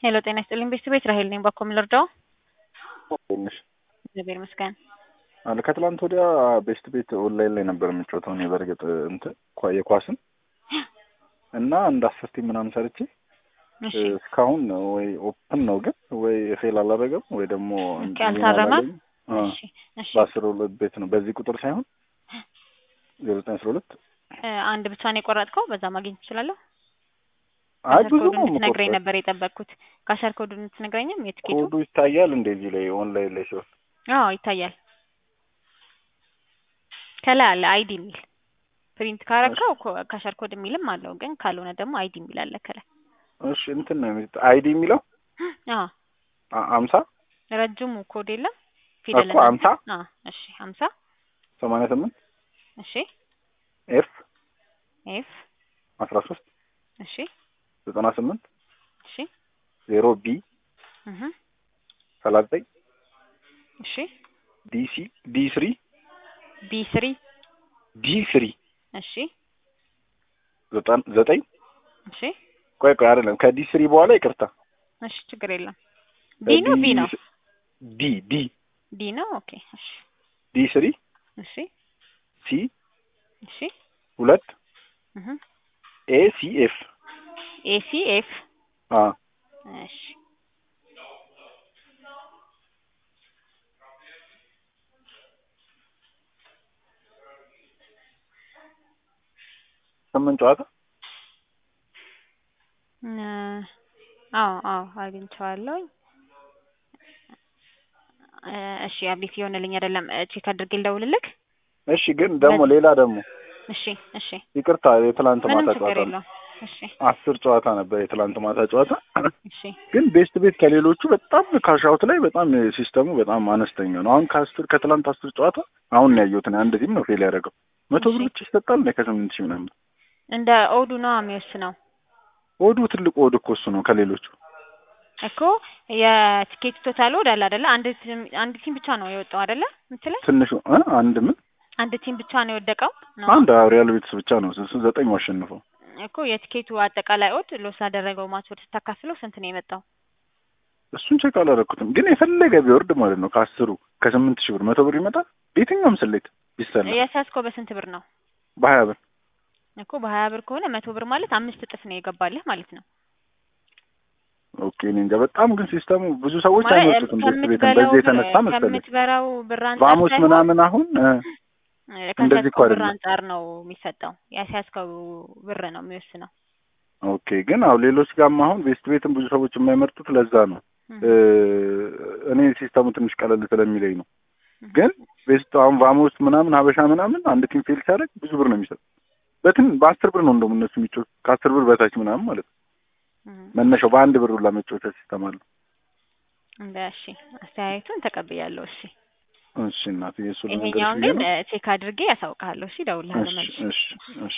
ሄሎ ጤና ይስጥልኝ ቤት ራሄል ነኝ። ባኮ ልርዳው? ትንሽ እግዚአብሔር ይመስገን። አለ ከትላንት ወዲያ ቤስት ቤት ኦንላይን ላይ ነበር የምጫወተው እኔ በእርግጥ እንትን ኳ- የኳስን እና እንደ አስር ቲም ምናምን ሰርቼ እሺ እስካሁን ወይ ኦፕን ነው ግን ወይ ፌል አላደረገም ወይ ደግሞ ኦኬ፣ አልታረመም? አዎ፣ እሺ እሺ በአስር ሁለት ቤት ነው በዚህ ቁጥር ሳይሆን ዜሮ ዘጠኝ አስራ ሁለት እ አንድ ብቻ ነው የቆረጥከው? በዛ ማግኘት ትችላለሁ? አይ ካሸር ብዙ ኮዱን ነው እንድትነግረኝ የምቆርጠው። ነበር የጠበቅኩት። ካሸር ኮዱን እንድትነግረኝም የትኬቱ? ኮዱ ይታያል እንደዚህ ላይ ኦንላይን ላይ ሲሆን አዎ ይታያል። ከላይ አለ አይዲ የሚል ፕሪንት ካረከው ኮ- ካሸር ኮድ የሚልም አለው፣ ግን ካልሆነ ደግሞ አይዲ የሚል አለ ከላይ። እሺ እንትን ነው የሚ- አይዲ የሚለው አዎ አ- አምሳ ረጅሙ ኮድ የለም ፊደል እኮ አምሳ አዎ እሺ ሀምሳ ሰማንያ ስምንት እሺ ኤፍ ኤፍ አስራ ሶስት እሺ ዘጠና ስምንት እሺ ዜሮ ቢ እህ ሰላሳ ዘጠኝ እሺ ዲሲ ዲ ስሪ ቢ ስሪ ዲ ስሪ እሺ ዘጠን ዘጠኝ እሺ ቆይ ቆይ አይደለም ከዲ ስሪ በኋላ ይቅርታ እሺ ችግር የለም። ዲ ነው ቢ ነው ዲ ዲ ዲ ነው። ኦኬ እሺ ዲ ስሪ እሺ ሲ እሺ ሁለት እህ ኤ ሲ ኤፍ ኤ ሲ ኤፍ አ እሺ ስምንት ጨዋታ እ አዎ አዎ አግኝቼዋለሁኝ። እ እሺ አቤት የሆነልኝ አይደለም እ ቼክ አድርጌ ልደውልልክ። እሺ ግን ደግሞ ሌላ ደግሞ እሺ እሺ ይቅርታ የትላንት ምንም ማታ ችግር ጨዋታ ነው የለውም። እሺ አስር ጨዋታ ነበር የትላንት ማታ ጨዋታ እሺ ግን ቤስት ቤት ከሌሎቹ በጣም ካሻውት ላይ በጣም ሲስተሙ በጣም አነስተኛ ነው። አሁን ከአስር ከትላንት አስር ጨዋታ አሁን ነው ያየሁት እኔ አንድ ቲም ነው ፌል ያደረገው መቶ ብር እሺ። ብቻ ይሰጣል እንደ ከስምንት ሺህ ምናምን እንደ ኦዱ ነው የሚወስነው ወዱ ትልቁ ወድ እኮ እሱ ነው ከሌሎቹ እኮ የቲኬት ቶታል ወድ አለ አይደለ? አንድ ቲም አንድ ቲም ብቻ ነው የወጣው አይደለ? ምትለ ትንሹ እ አንድ ምን አንድ ቲም ብቻ ነው የወደቀው ነው አንድ ሪያል ቤትስ ብቻ ነው እሱ ዘጠኝ አሸንፈው እኮ የቲኬቱ አጠቃላይ ኦድ ሎስ ላደረገው ማች ወድ ስታካፍለው ስንት ነው የመጣው? እሱን ቼክ አላደረኩትም ግን የፈለገ ቢወርድ ማለት ነው ከአስሩ ከስምንት ሺህ ብር መቶ ብር ይመጣል በየትኛውም ስሌት ቢሰላ የሳስኮ በስንት ብር ነው? በሀያ ብር እኮ በሀያ ብር ከሆነ መቶ ብር ማለት አምስት እጥፍ ነው የገባልህ ማለት ነው። ኦኬ እኔ እንጃ በጣም ግን ሲስተሙ ብዙ ሰዎች ማለት አይመጡትም ቤት ቤትን ከምትበላው በዚህ የተነሳ ብር- መሰለኝ ከምትበላው ብር አንጻር ቫሞስ ሳይሆን ምናምን አሁን እ እንደዚህ እኮ ከሰጥከው ብር አይደለም። አንጻር ነው የሚሰጠው። ያስያዝከው ብር ነው የሚወስነው። ኦኬ ግን አሁን ሌሎች ጋርም አሁን ቤስት ቤትን ብዙ ሰዎች የማይመርጡት ለዛ ነው እ እኔ ሲስተሙ ትንሽ ቀለል ስለሚለኝ ነው። ግን ቤስት አሁን ቫሞስ ምናምን ሀበሻ ምናምን አንድ ቲም ፌል ሲያደርግ ብዙ ብር ነው የሚሰጥ በትን በአስር ብር ነው እንደውም እነሱ የሚጮት ከአስር ብር በታች ምናምን ማለት ነው። እህ መነሻው በአንድ ብር ሁላ መጫወቻ ሲስተም አለው። እንደ እሺ አስተያየቱን ተቀብያለሁ። እሺ እሺ እናትዬ እሱ ይሄኛውን ልንገርሽ ብዬ ግን ነው። ቼክ አድርጌ ያሳውቅሃለሁ። እሺ እደውልልሃለሁ እሺ መልሼ። እሺ እሺ